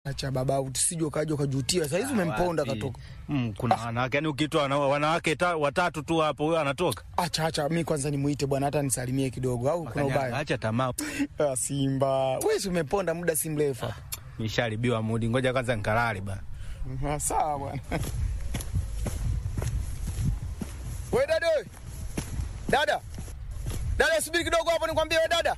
Acha baba, usije ukaja ukajutia. Saa hizi umemponda Wapi? katoka. Mm, kuna wanawake yani, ukitoa wana- wanawake ta, watatu tu hapo, huyo anatoka. Acha acha, mi kwanza nimuite bwana, hata nisalimie kidogo, au kuna Kanyaga, ubaya? Acha tamaa, Ah, Simba wewe, si umeponda muda si mrefu hapa. nisharibiwa mudi. Ngoja kwanza nikalale bana. Ah, Sawa bwana. We dada, we. dada, dada, subiri kidogo hapo, nikwambie. We dada,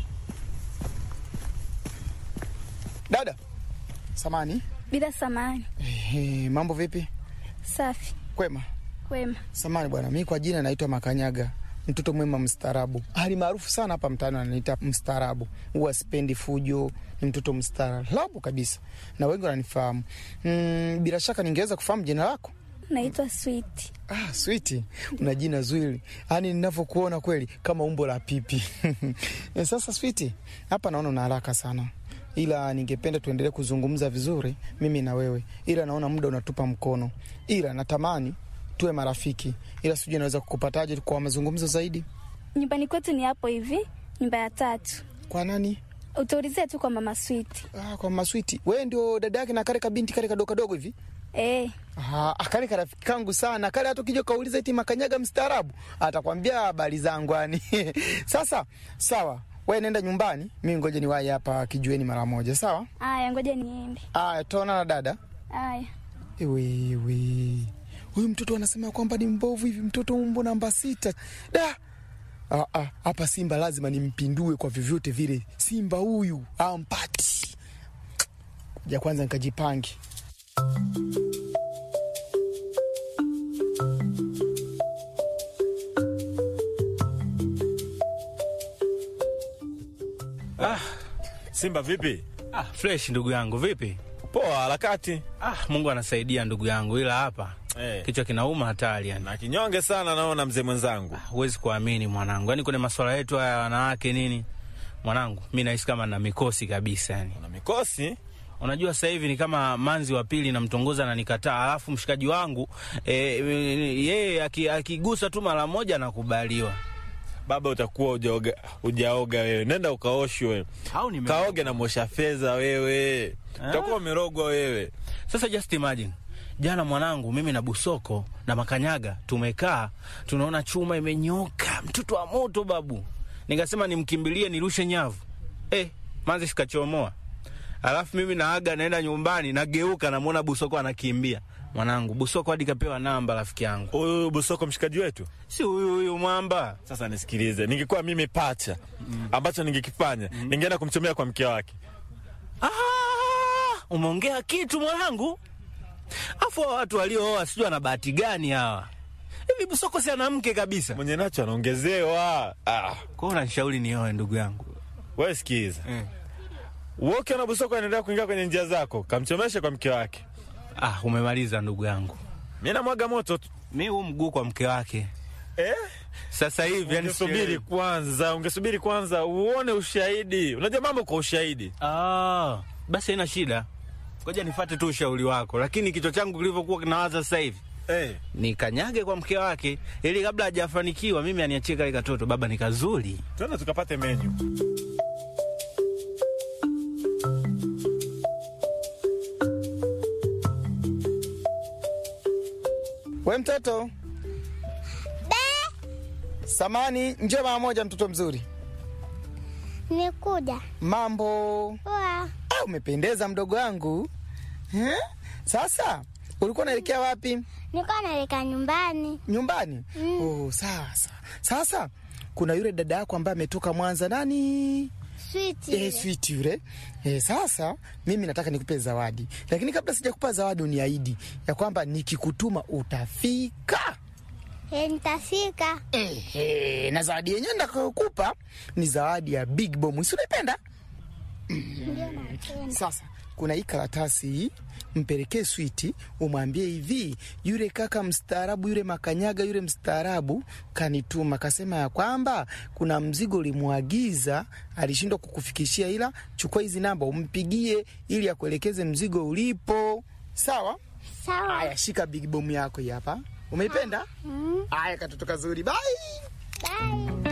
dada, samani. Bila samani. Ehe, mambo vipi? Safi. Kwema. Kwema. Samani bwana, mi kwa jina naitwa Makanyaga, mtoto mwema mstaarabu, hali maarufu sana hapa mtaani wananiita mstaarabu. Huwa sipendi fujo, ni mtoto mstaarabu kabisa, na wengi wananifahamu. Mm, bila shaka ningeweza kufahamu jina lako? Naitwa Sweet. Ah, switi, una jina zuri, yaani ninavyokuona kweli kama umbo la pipi. Eh, Sasa switi, hapa naona una haraka sana, ila ningependa tuendelee kuzungumza vizuri mimi na wewe, ila naona muda unatupa mkono, ila natamani tuwe marafiki, ila sijui naweza kukupataje kwa mazungumzo zaidi. Nyumbani kwetu ni hapo hivi, nyumba ya tatu. Kwa nani? Utaulizia tu kwa mama Sweet. Ah, kwa maswiti. Wewe ndio dada yake na kale kabinti kale kadogo kadogo hivi? Eh, Ah, kale karafiki kangu sana kale, hata ukija kauliza eti Makanyaga mstaarabu atakwambia habari zangu yani. Sasa sawa, we nenda nyumbani, mimi ngoja niwahi hapa kijueni mara moja, sawa? aya, ngoja niende. Aya, tutaona na dada. Aya. Ewewe, huyu mtoto anasema kwamba ni mbovu hivi, mtoto umbo namba sita. Da Ah, ah, hapa Simba lazima nimpindue kwa vyovyote vile. Simba huyu ampati ja kwanza nikajipange. Simba vipi? Ah, fresh ndugu yangu, vipi? Poa, harakati Ah, Mungu anasaidia ndugu yangu, ila hapa eh. kichwa kinauma hatari yani. Na kinyonge sana naona mzee mwenzangu. Huwezi kuamini mwanangu, yaani kwenye masuala yetu haya ya wanawake nini, mwanangu, mi nahisi kama na mikosi kabisa yani. Una mikosi? Unajua sasa hivi ni kama manzi wa pili namtongoza na nikataa, alafu mshikaji wangu e, yeye aki- akigusa tu mara moja nakubaliwa. Baba utakuwa ujaoga, ujaoga wewe. Nenda ukaoshwe. Au nime Kaoge na mosha fedha wewe. Utakuwa umerogwa wewe. Sasa just imagine jana mwanangu, mimi na Busoko na Makanyaga tumekaa tunaona chuma imenyoka, mtoto wa moto babu. Nikasema nimkimbilie nirushe nyavu, eh, manzi sikachomoa. Alafu mimi naaga naenda nyumbani, nageuka namwona Busoko anakimbia. Mwanangu, Busoko hadi kapewa namba rafiki yangu, Huyu Busoko mshikaji wetu. si huyu huyu mwamba. Sasa nisikilize. Ningekuwa mimi pacha ambacho ningekifanya, ningeenda kumchomea kwa mke wake. Ah, umeongea kitu mwanangu. Afu hawa watu waliooa sijui ana bahati gani hawa. Hivi Busoko si ana mke kabisa. Mwenye nacho anaongezewa. Ah, Kwa hiyo unanishauri nioe ndugu yangu. wewe sikiza. Mm. Wewe ukiona Busoko anaendelea kuingia kwenye njia zako, kamchomeshe kwa mke wake. Ah, umemaliza ndugu yangu. Mimi namwaga moto tu. Mi huu mguu kwa mke wake Eh? sasa hivi, yani Ungesubiri sielewi. kwanza, ungesubiri kwanza uone ushahidi. Unajua mambo kwa ushahidi. Ah, basi haina shida, ngoja nifate tu ushauri wako, lakini kichwa changu kilivyokuwa kinawaza sasa hivi Eh. nikanyage kwa mke wake, ili kabla hajafanikiwa mimi aniachie kale katoto. Baba ni kazuri. Tuende tukapate menyu. We mtoto samani, njoo mara moja, mtoto mzuri. Nimekuja. Mambo Poa. ah, umependeza mdogo wangu eh? Sasa ulikuwa unaelekea wapi? Nilikuwa naelekea nyumbani. Nyumbani? Mm. Oh, sasa sasa kuna yule dada yako ambaye ametoka Mwanza, nani? Sweet. Eh, sweet yule. Eh, sasa mimi nataka nikupe zawadi, lakini kabla sijakupa zawadi, uniahidi ya kwamba nikikutuma utafika. Eh, nitafika. Ehe, na zawadi yenyewe nitakayokupa ni zawadi ya Big Bomb. Si unaipenda? Ndio napenda. Sasa kuna hii karatasi hii, mpelekee Switi, umwambie hivi, yule kaka mstaarabu, yule Makanyaga, yule mstaarabu kanituma, kasema ya kwamba kuna mzigo ulimwagiza, alishindwa kukufikishia, ila chukua hizi namba umpigie ili akuelekeze mzigo ulipo. Sawa? Sawa. Aya, shika Big Bomb yako hii hapa. Umeipenda? Mm. Aya, katoto kazuri. Bye. Bye.